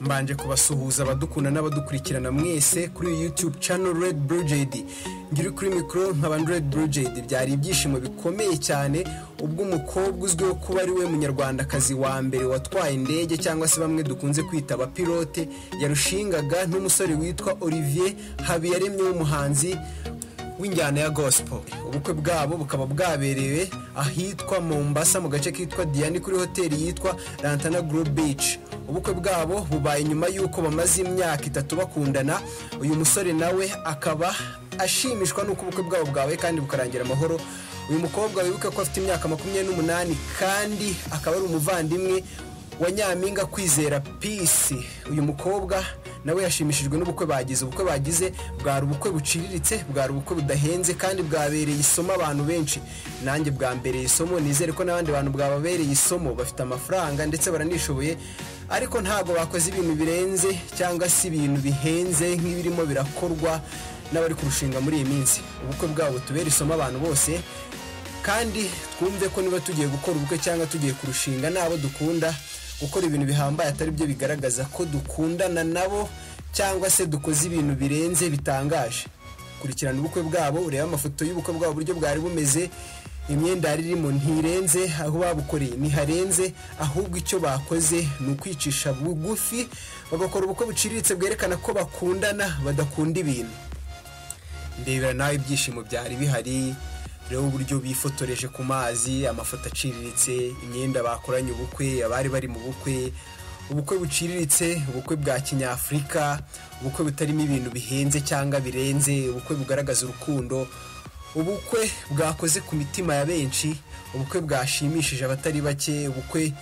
nabanje kubasuhuza abadukunda n'abadukurikirana mwese kuri iyi yutube cano redi burujedi ngiri kuri mikoro nkaba redi burujedi byari ibyishimo bikomeye cyane ubwo umukobwa uzwiho kuba ari we munyarwandakazi wa mbere watwaye indege cyangwa se bamwe dukunze kwita abapilote yarushingaga n'umusore witwa olivier habiyaremye w'umuhanzi w'injyana ya gospel ubukwe bwabo bukaba bwaberewe ahitwa mombasa mu gace kitwa diani kuri hoteli yitwa rantana group beach ubukwe bwabo bubaye nyuma y'uko bamaze imyaka itatu bakundana uyu musore nawe akaba ashimishwa n'uko ubukwe bwabo bwawe kandi bukarangira amahoro uyu mukobwa wibuke ko afite imyaka makumyabiri n'umunani kandi akaba ari umuvandimwe wa nyampinga kwizera pisi uyu mukobwa nawe yashimishijwe n'ubukwe bagize ubukwe bagize bwari ubukwe buciriritse bwari ubukwe budahenze kandi bwabereye isomo abantu benshi nanjye bwambereye isomo nizere ko n'abandi bantu bwababereye isomo bafite amafaranga ndetse baranishoboye ariko ntabwo bakoze ibintu birenze cyangwa se ibintu bihenze nk'ibirimo birakorwa n'abari kurushinga muri iyi minsi ubukwe bwabo tubera isomo abantu bose kandi twumve ko niba tugiye gukora ubukwe cyangwa tugiye kurushinga n'abo dukunda gukora ibintu bihambaye atari byo bigaragaza ko dukundana nabo cyangwa se dukoze ibintu birenze bitangaje kurikirana ubukwe bwabo urebe amafoto y'ubukwe bwabo uburyo bwari bumeze imyenda yari irimo ntirenze aho babukoreye ntiharenze ahubwo icyo bakoze ni ukwicisha bugufi bagakora ubukwe buciriritse bwerekana ko bakundana badakunda ibintu ndebera nawe ibyishimo byari bihari rero uburyo bifotoreje ku mazi amafoto aciriritse imyenda bakoranye ubukwe abari bari mu bukwe ubukwe buciriritse ubukwe bwa kinyafurika ubukwe butarimo ibintu bihenze cyangwa birenze ubukwe bugaragaza urukundo ubukwe bwakoze ku mitima ya benshi ubukwe bwashimishije abatari bake ubukwe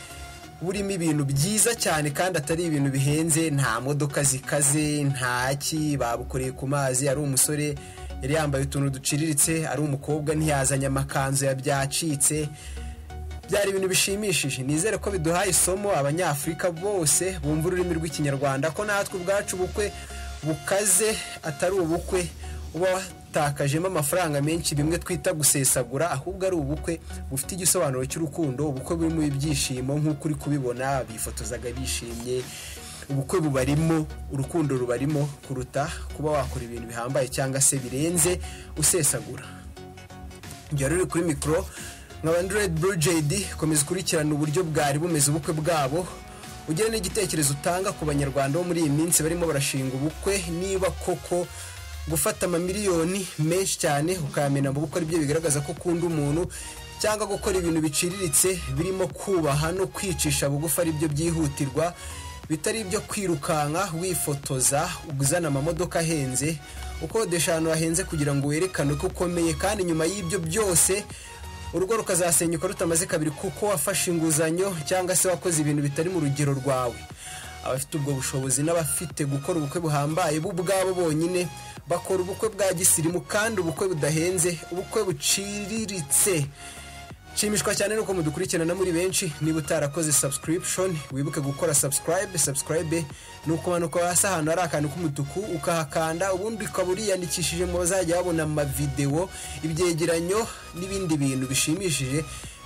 burimo ibintu byiza cyane kandi atari ibintu bihenze nta modoka zikaze ntaki babukoreye ku mazi ari umusore yari yambaye utuntu duciriritse ari umukobwa ntiyazanye amakanzu yabyacitse byari ibintu bishimishije nizere ko biduhaye isomo abanyafurika bose bumva ururimi rw'ikinyarwanda ko natwe ubwacu ubukwe bukaze atari ubukwe uba watakajemo amafaranga menshi bimwe twita gusesagura ahubwo ari ubukwe bufite igisobanuro cy'urukundo ubukwe burimo ibyishimo nk'uko uri kubibona bifotozaga bishimye ubukwe bubarimo urukundo rubarimo kuruta kuba wakora ibintu bihambaye cyangwa se birenze usesagura igihe ruri kuri mikoro nka bandiredi burujedi komeza ukurikirana uburyo bwari bumeze ubukwe bwabo ugire n'igitekerezo utanga ku banyarwanda bo muri iyi minsi barimo barashinga ubukwe niba koko gufata amamiliyoni menshi cyane ukayamena mu bukwe aribyo bigaragaza ko ukunda umuntu cyangwa gukora ibintu biciriritse birimo kubaha no kwicisha bugufi aribyo byihutirwa bitari ibyo kwirukanka wifotoza uzana amamodoka ahenze ukodesha ahantu hahenze kugira ngo werekane ko ukomeye kandi nyuma y'ibyo byose urugo rukazasenyuka rutamaze kabiri kuko wafashe inguzanyo cyangwa se wakoze ibintu bitari mu rugero rwawe abafite ubwo bushobozi n'abafite gukora ubukwe buhambaye bo ubwabo bonyine bakora ubukwe bwa gisirimu kandi ubukwe budahenze ubukwe buciriritse nshimishwa cyane nuko mudukurikirana muri benshi niba utarakoze subscription wibuke gukora subscribe subscribe ni ukumanuka hasi ahantu hari akantu k'umutuku ukahakanda ubundi ukaba uriyandikishije mu bazajya babona amavidewo ibyegeranyo n'ibindi bintu bishimishije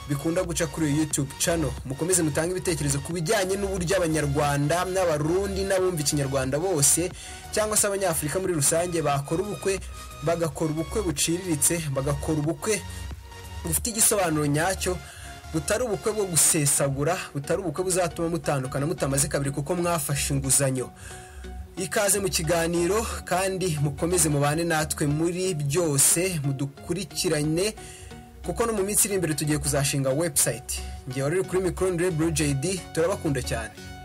bikunda guca kuri iyo yutube cano mukomeze mutange ibitekerezo ku bijyanye n'uburyo abanyarwanda n'abarundi n'abumva ikinyarwanda bose cyangwa se abanyafurika muri rusange bakora ubukwe bagakora ubukwe buciriritse bagakora ubukwe bufite igisobanuro nyacyo butari ubukwe bwo gusesagura butari ubukwe buzatuma mutandukana mutamaze kabiri kuko mwafashe inguzanyo ikaze mu kiganiro kandi mukomeze mubane natwe muri byose mudukurikirane kuko no mu minsi iri imbere tugiye kuzashinga webusayiti ngewe rero kuri mikoro ndire burujedi turabakunda cyane